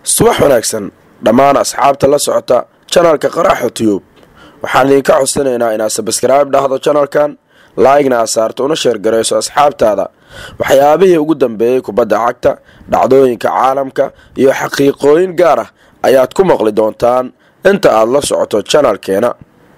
subax wanaagsan dhammaan asxaabta la socota janalka qaraaxo tiyub waxaan idinka codsanaynaa inaad sabskraibe dhahdo janalkan laigna aad saarto una sheergarayso asxaabtaada waxyaabihii ugu dambeeyey kubadda cagta dhacdooyinka caalamka iyo xaqiiqooyin gaar ah ayaad ku maqli doontaan inta aad la socoto janalkeena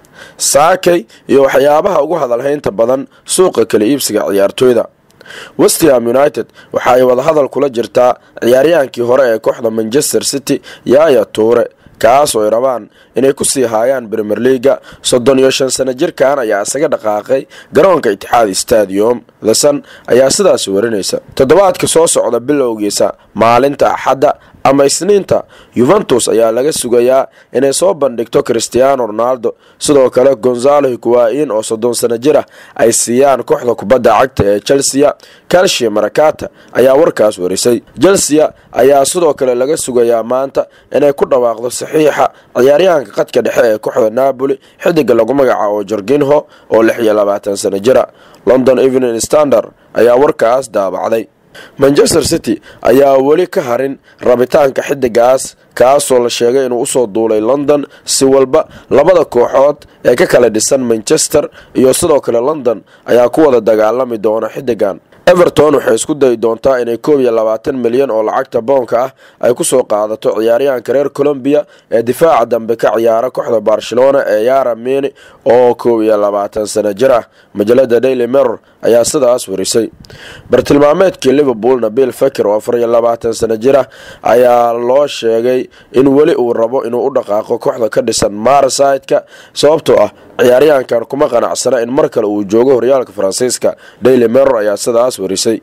saakay iyo waxyaabaha ugu hadalhaynta badan suuqa kala iibsiga ciyaartooyda westham united waxa ay wadahadal kula jirtaa ciyaaryahaankii hore ee kooxda manchester city yaaya tuure kaas oo ay rabaan inay ku sii haayaan premier leaga soddon iyo shan sano jirkan ayaa isaga dhaqaaqay garoonka itixaad stadium thesan ayaa sidaas warinaysa toddobaadka soo socda bilowgiisa maalinta axadda ama isniinta yuventus ayaa laga sugayaa inay soo bandhigto christiano ronaldo sidoo kale gonzalo higuain oo soddon sano jir ah ay siiyaan kooxda kubadda cagta ee chelsea calcia marakata ayaa warkaas warisay chelsea ayaa sidoo kale laga sugayaa maanta inay ku dhawaaqdo saxiixa ciyaaryahanka qadka dhexe ee kooxda napoli xidiga lagu magacaabo jorginho oo lix iyo labaatan sano jira london evening standard ayaa warkaas daabacday manchester city ayaa weli ka harin rabitaanka xidigaas kaasoo la sheegay inuu usoo duulay london si walba labada kooxood ee ka kala dhisan manchester iyo sidoo kale london ayaa ku wada dagaalami doona xidigan everton waxay isku dayi doontaa inay koob iyo labaatan milyan oo lacagta boonka ah ay kusoo qaadato ciyaaryahanka reer colombiya ee difaaca dambe ka ciyaara kooxda barcelona ee yara mini oo koob iyo labaatan sano jir ah majalada daily mirror ayaa sidaas warisay bartilmaameedkii liverpoolna bill faker oo afar iyo labaatan sano jir ah ayaa loo sheegay in weli uu rabo inuu u dhaqaaqo kooxda ka dhisan marsideka sababtoo ah ciyaaryahankan kuma qanacsana in mar kale uu joogo horyaalka faransiiska daily mirror ayaa sidaas warisay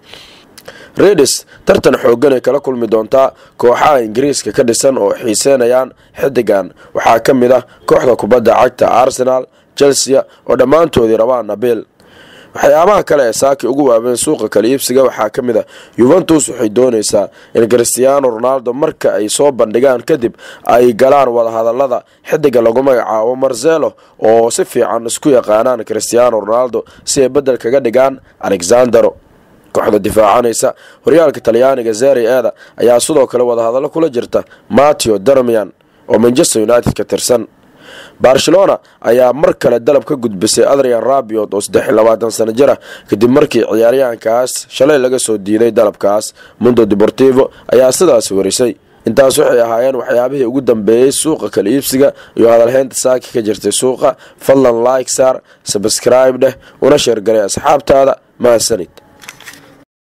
redis tartan xooganay kala kulmi doontaa kooxaha ingiriiska ka dhisan oo xiiseynayaan xidigan waxaa ka mid ah kooxda kubadda cagta arsenal chelsea oo dhammaantoodii rabaan nabiil waxyaabaha kale ee saaki ugu waaweyn suuqa kala iibsiga waxaa ka mid ah yuventus waxay doonaysaa in christiano ronaldo marka ay soo bandhigaan kadib ay galaan wadahadalada xidiga lagu magacaabo marzelo oo si fiican isku yaqaanaan christiano ronaldo si ay bedel kaga dhigaan alexandero kooxda difaacanaysa horyaalka talyaaniga zeri eda ayaa sidoo kale wadahadallo kula jirta mateo darmian oo manchester united ka tirsan barcelona ayaa mar kale dalab ka gudbisay adrian rabiot oo saddex iyo labaatan sano jir ah kadib markii ciyaaryahankaas shalay laga soo diiday dalabkaas mundo deportivo ayaa sidaas warisay intaas waxay ahaayeen waxyaabihii ugu dambeeyey suuqa kala iibsiga iyo hadalhaynta saaki ka jirtay suuqa fadlan like saar sabscribe dheh una sheergalay asxaabtaada mahadsanid